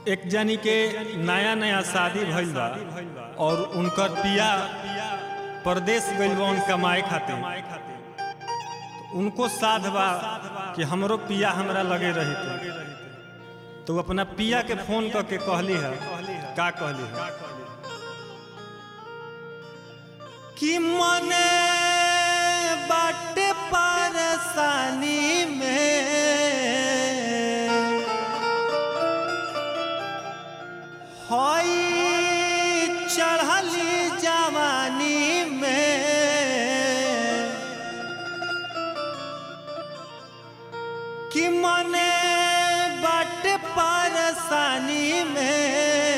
एक जानी के नया नया शादी भइल बा और उनकर पिया परदेश गइल बा कमाए खातिर तो उनको साध बा कि हमरो पिया हमरा लगे रही तो अपना पिया के फोन करके कहली है का कहली है कि मने बाटे परेशानी में हई चढ़ली जवानी में कि मने बट परेशानी में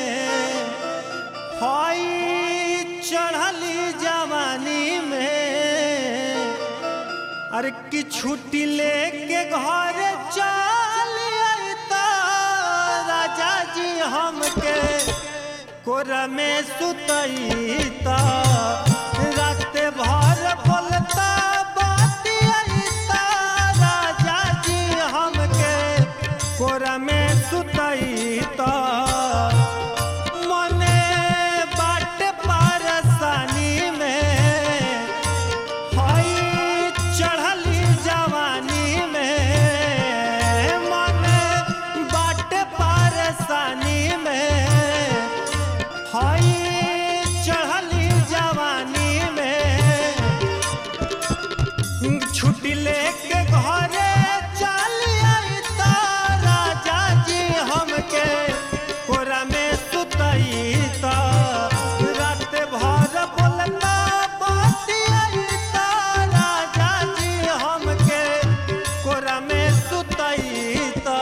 हई चढ़ली जवानी में अरे कि छुट्टी लेके घर चल अइता राजा जी हमके कोरा में सुतईता रात भर बोलता बतियाईता राजा जी हमके कोरा में सुतईता मने बाट परेशानी में हई चढ़ली जवानी में मन बाट परेशानी में हई चढ़ली जवानी में छुट्टी लेके घरे चल अइता राजा जी हमके कोरा में सुतईता रात भर बोलता बतियाईता राजा जी हमके कोरा में सुतईता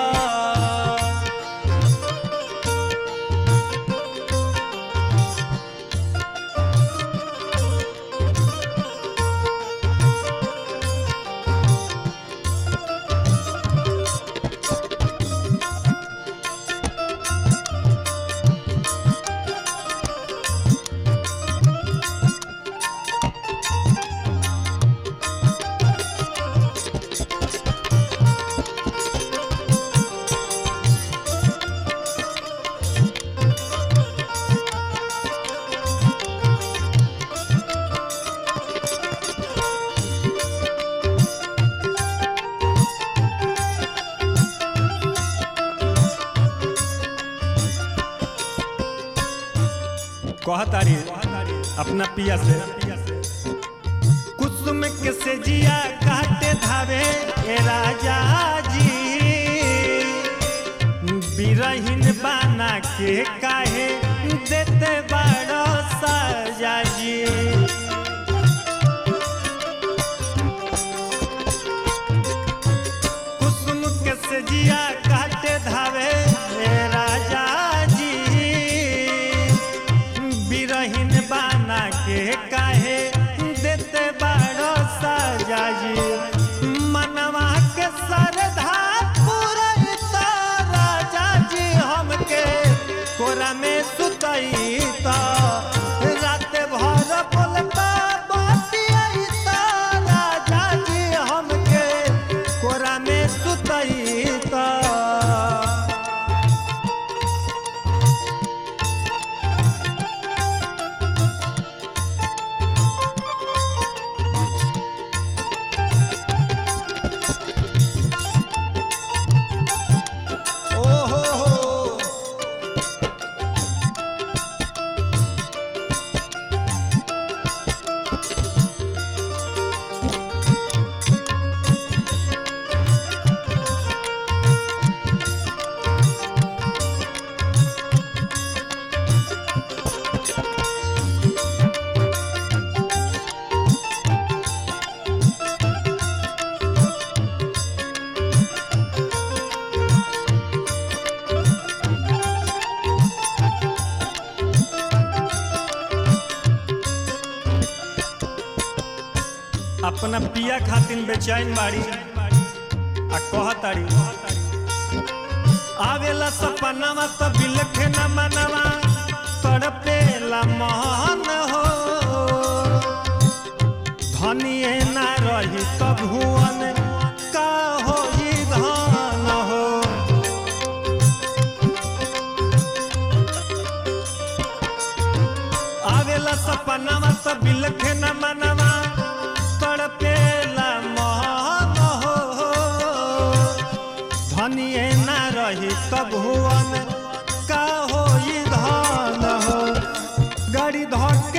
कहतारी अपना पिया से कुसुम के से जिया काटे धावे ए राजा जी बिरहिन बाना के काहे देते बड़ो सजा जी कुसुम के से जिया काटे धावे ए राजा जी बिरहिन बाना के काहे देते बाड़ो सजा जी मनवा के सरधा पुरैता राजा जी हमके कोरा में सुतैता रात भर बोलता बतियाईता राजा जी हमके कोरा में सुतैता ओहो हो अपना पिया खातिर बेचैन बाड़ी आ कहताड़ी आवेला सपनावा तो बिलखे न मनवा तड़पेला मोहन हो धनिए ना रही तो भुवन का हो धन हो आवेला सपनावा त बिलखे न मनवा तड़पेला मोहन हो धनिए ना रही तब भुवन का हो धन हो गाड़ी धक